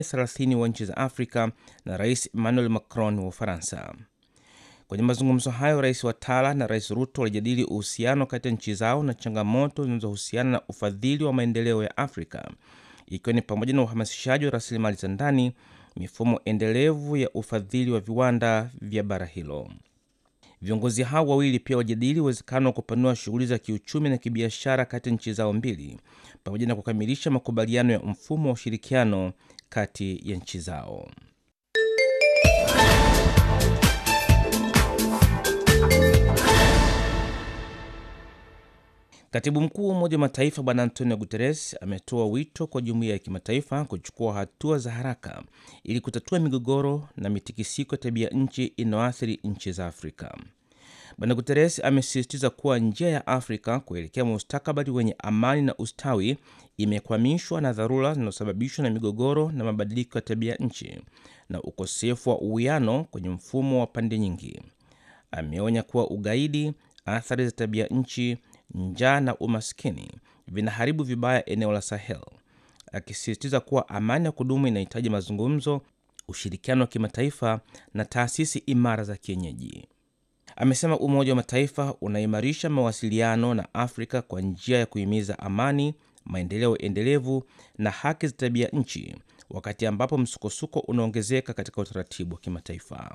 30 wa nchi za Afrika na Rais Emmanuel Macron wa Ufaransa. Kwenye mazungumzo hayo, Rais Watara na Rais Ruto walijadili uhusiano kati ya nchi zao na changamoto zinazohusiana na ufadhili wa maendeleo ya Afrika, ikiwa ni pamoja na uhamasishaji wa rasilimali za ndani, mifumo endelevu ya ufadhili wa viwanda vya bara hilo. Viongozi hao wawili pia wajadili uwezekano wa kupanua shughuli za kiuchumi na kibiashara kati ya nchi zao mbili pamoja na kukamilisha makubaliano ya mfumo wa ushirikiano kati ya nchi zao. Katibu mkuu wa Umoja wa Mataifa Bwana Antonio Guterres ametoa wito kwa jumuiya ya kimataifa kuchukua hatua za haraka ili kutatua migogoro na mitikisiko ya tabia nchi inayoathiri nchi za Afrika. Bwana Guterres amesisitiza kuwa njia ya Afrika kuelekea mustakabali wenye amani na ustawi imekwamishwa na dharura zinazosababishwa na migogoro na mabadiliko ya tabia nchi na ukosefu wa uwiano kwenye mfumo wa pande nyingi. Ameonya kuwa ugaidi, athari za tabia nchi njaa na umaskini vinaharibu vibaya eneo la Sahel, akisisitiza kuwa amani ya kudumu inahitaji mazungumzo, ushirikiano wa kimataifa na taasisi imara za kienyeji. Amesema Umoja wa Mataifa unaimarisha mawasiliano na Afrika kwa njia ya kuhimiza amani, maendeleo endelevu na haki za tabia nchi, wakati ambapo msukosuko unaongezeka katika utaratibu wa kimataifa.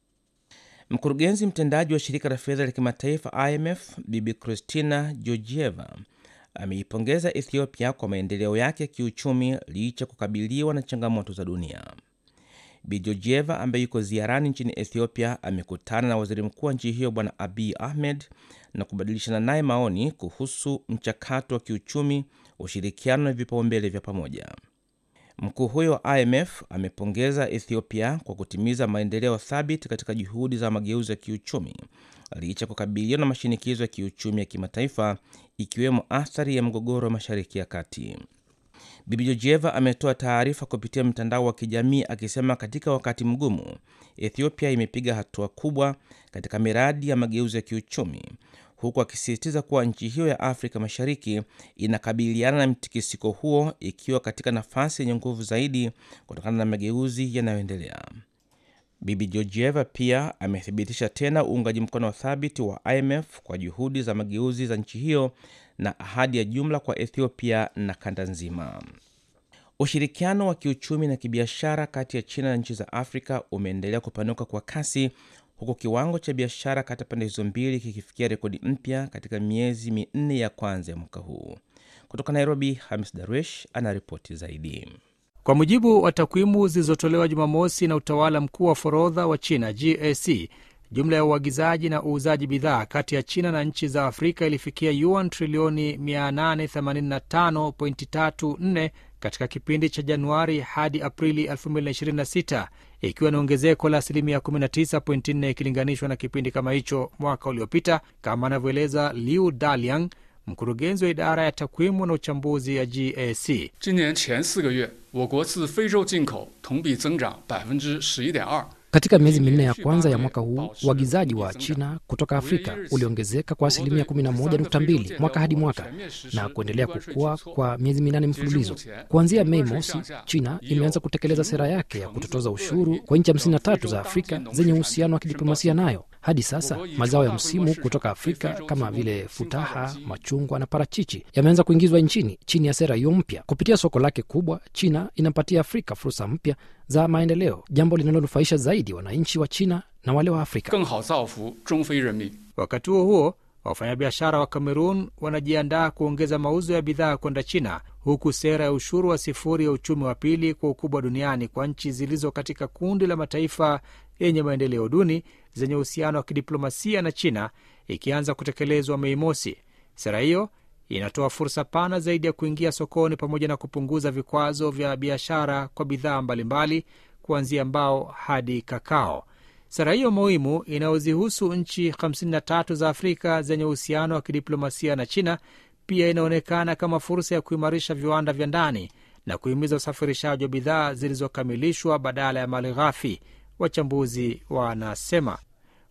Mkurugenzi mtendaji wa shirika la fedha la kimataifa IMF Bibi Christina Georgieva ameipongeza Ethiopia kwa maendeleo yake ya kiuchumi licha kukabiliwa na changamoto za dunia. Bi Georgieva ambaye yuko ziarani nchini Ethiopia amekutana na waziri mkuu wa nchi hiyo Bwana Abiy Ahmed na kubadilishana naye maoni kuhusu mchakato wa kiuchumi, ushirikiano na vipaumbele vya pamoja. Mkuu huyo wa IMF amepongeza Ethiopia kwa kutimiza maendeleo thabiti katika juhudi za mageuzi ya kiuchumi licha kukabiliwa na mashinikizo ya kiuchumi ya kimataifa ikiwemo athari ya mgogoro wa Mashariki ya Kati. Bibi Georgieva ametoa taarifa kupitia mtandao wa kijamii akisema katika wakati mgumu, Ethiopia imepiga hatua kubwa katika miradi ya mageuzi ya kiuchumi huku akisisitiza kuwa nchi hiyo ya Afrika Mashariki inakabiliana na mtikisiko huo ikiwa katika nafasi yenye nguvu zaidi kutokana na mageuzi yanayoendelea. Bibi Georgieva pia amethibitisha tena uungaji mkono thabiti wa IMF kwa juhudi za mageuzi za nchi hiyo na ahadi ya jumla kwa Ethiopia na kanda nzima. Ushirikiano wa kiuchumi na kibiashara kati ya China na nchi za Afrika umeendelea kupanuka kwa kasi huku kiwango cha biashara kati ya pande hizo mbili kikifikia rekodi mpya katika miezi minne ya kwanza ya mwaka huu. Kutoka Nairobi, Hamis Darwish anaripoti zaidi. Kwa mujibu wa takwimu zilizotolewa Jumamosi na utawala mkuu wa forodha wa China GAC, jumla ya uagizaji na uuzaji bidhaa kati ya China na nchi za Afrika ilifikia yuan trilioni 885.34 katika kipindi cha Januari hadi Aprili 2026 ikiwa ni ongezeko la asilimia 19.4 ikilinganishwa na kipindi kama hicho mwaka uliopita, kama anavyoeleza Liu Daliang, mkurugenzi wa idara ya takwimu na uchambuzi ya GAC. Katika miezi minne ya kwanza ya mwaka huu uagizaji wa China kutoka Afrika uliongezeka kwa asilimia 11.2 mwaka hadi mwaka na kuendelea kukua kwa miezi minane mfululizo. Kuanzia Mei mosi, China imeanza kutekeleza sera yake ya kutotoza ushuru kwa nchi 53 za Afrika zenye uhusiano wa kidiplomasia nayo. Hadi sasa mazao ya msimu kutoka Afrika kama vile futaha, machungwa na parachichi yameanza kuingizwa nchini chini ya sera hiyo mpya. Kupitia soko lake kubwa, China inapatia Afrika fursa mpya za maendeleo, jambo linalonufaisha zaidi wananchi wa China na wale wa Afrika. Wakati huo huo, wafanyabiashara wa Kamerun wanajiandaa kuongeza mauzo ya bidhaa kwenda China, huku sera ya ushuru wa sifuri ya uchumi wa pili kwa ukubwa duniani kwa nchi zilizo katika kundi la mataifa yenye maendeleo duni zenye uhusiano wa kidiplomasia na China ikianza kutekelezwa Mei mosi. Sera hiyo inatoa fursa pana zaidi ya kuingia sokoni pamoja na kupunguza vikwazo vya biashara kwa bidhaa mbalimbali kuanzia mbao hadi kakao. Sera hiyo muhimu inayozihusu nchi 53 za Afrika zenye uhusiano wa kidiplomasia na China pia inaonekana kama fursa ya kuimarisha viwanda vya ndani na kuhimiza usafirishaji wa bidhaa zilizokamilishwa badala ya mali ghafi, wachambuzi wanasema.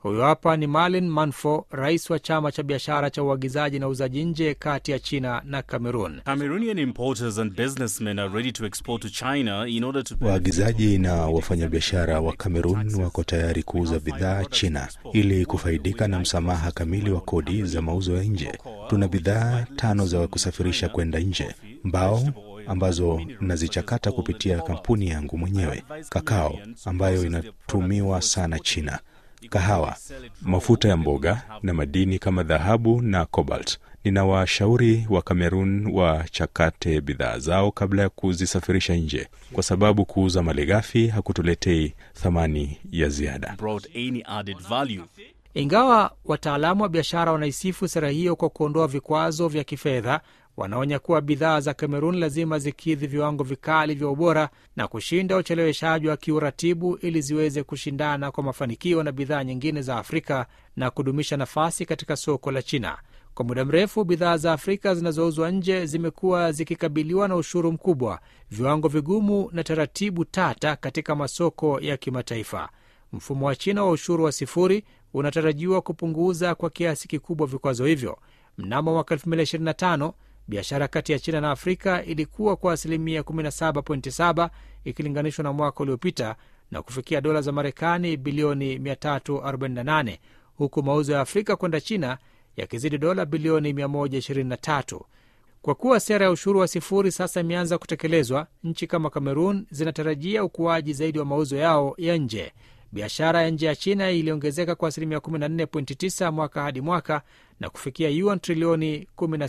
Huyu hapa ni Malin Manfo, rais wa chama cha biashara cha uagizaji na uuzaji nje kati ya China na Cameroon. Cameroonian importers and businessmen are ready to export to China in order to Waagizaji na wafanyabiashara wa Kamerun wako tayari kuuza bidhaa China ili kufaidika na msamaha kamili wa kodi za mauzo ya nje. Tuna bidhaa tano za kusafirisha kwenda nje: mbao ambazo nazichakata kupitia kampuni yangu mwenyewe, kakao ambayo inatumiwa sana China, kahawa, mafuta ya mboga na madini kama dhahabu na cobalt. Ninawashauri wa Kamerun wachakate bidhaa zao kabla ya kuzisafirisha nje, kwa sababu kuuza malighafi hakutuletei thamani ya ziada. brought any added value. Ingawa wataalamu wa biashara wanaisifu sera hiyo kwa kuondoa vikwazo vya kifedha, wanaonya kuwa bidhaa za Kamerun lazima zikidhi viwango vikali vya ubora na kushinda ucheleweshaji wa kiuratibu ili ziweze kushindana kwa mafanikio na bidhaa nyingine za Afrika na kudumisha nafasi katika soko la China. Kwa muda mrefu bidhaa za Afrika zinazouzwa nje zimekuwa zikikabiliwa na ushuru mkubwa, viwango vigumu na taratibu tata katika masoko ya kimataifa. Mfumo wa China wa ushuru wa sifuri unatarajiwa kupunguza kwa kiasi kikubwa vikwazo hivyo. Mnamo mwaka 2025 biashara kati ya China na Afrika ilikuwa kwa asilimia 17.7 ikilinganishwa na mwaka uliopita na kufikia dola za Marekani bilioni 348 huku mauzo ya Afrika kwenda China yakizidi dola bilioni 123. Kwa kuwa sera ya ushuru wa sifuri sasa imeanza kutekelezwa, nchi kama Kamerun zinatarajia ukuaji zaidi wa mauzo yao ya nje. Biashara ya nje ya China iliongezeka kwa asilimia 14.9 mwaka hadi mwaka na kufikia yuan trilioni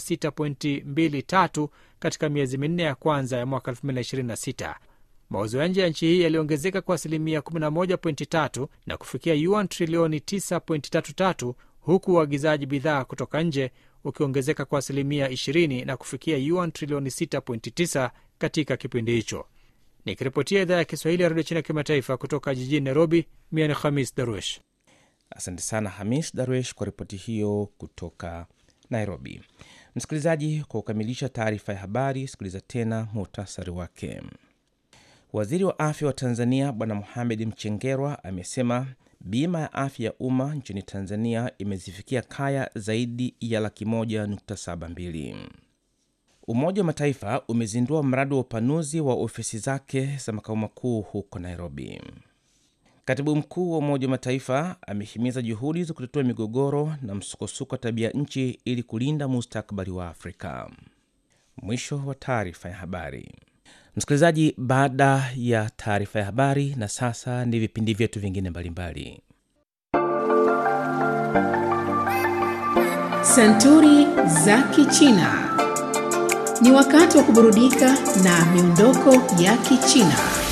16.23 katika miezi minne ya kwanza ya mwaka 2026. Mauzo ya nje ya nchi hii yaliongezeka kwa asilimia 11.3 na kufikia yuan trilioni 9.33 huku uagizaji bidhaa kutoka nje ukiongezeka kwa asilimia 20 na kufikia yuan trilioni 6.9 katika kipindi hicho. Nikiripotia idhaa ya Kiswahili ya redio China kimataifa kutoka jijini Nairobi, mia ni Khamis Darwesh. Asante sana Hamis Darwesh kwa ripoti hiyo kutoka Nairobi. Msikilizaji, kwa kukamilisha taarifa ya habari, sikiliza tena muhtasari wake. Waziri wa afya wa Tanzania Bwana Mohamed Mchengerwa amesema bima ya afya ya umma nchini Tanzania imezifikia kaya zaidi ya laki moja nukta saba mbili. Umoja wa Mataifa umezindua mradi wa upanuzi wa ofisi zake za makao makuu huko Nairobi. Katibu mkuu wa Umoja wa Mataifa amehimiza juhudi za kutatua migogoro na msukosuko wa tabia nchi ili kulinda mustakabali wa Afrika. Mwisho wa taarifa ya habari. Msikilizaji, baada ya taarifa ya habari, na sasa ni vipindi vyetu vingine mbalimbali. Santuri za Kichina. Ni wakati wa kuburudika na miondoko ya Kichina.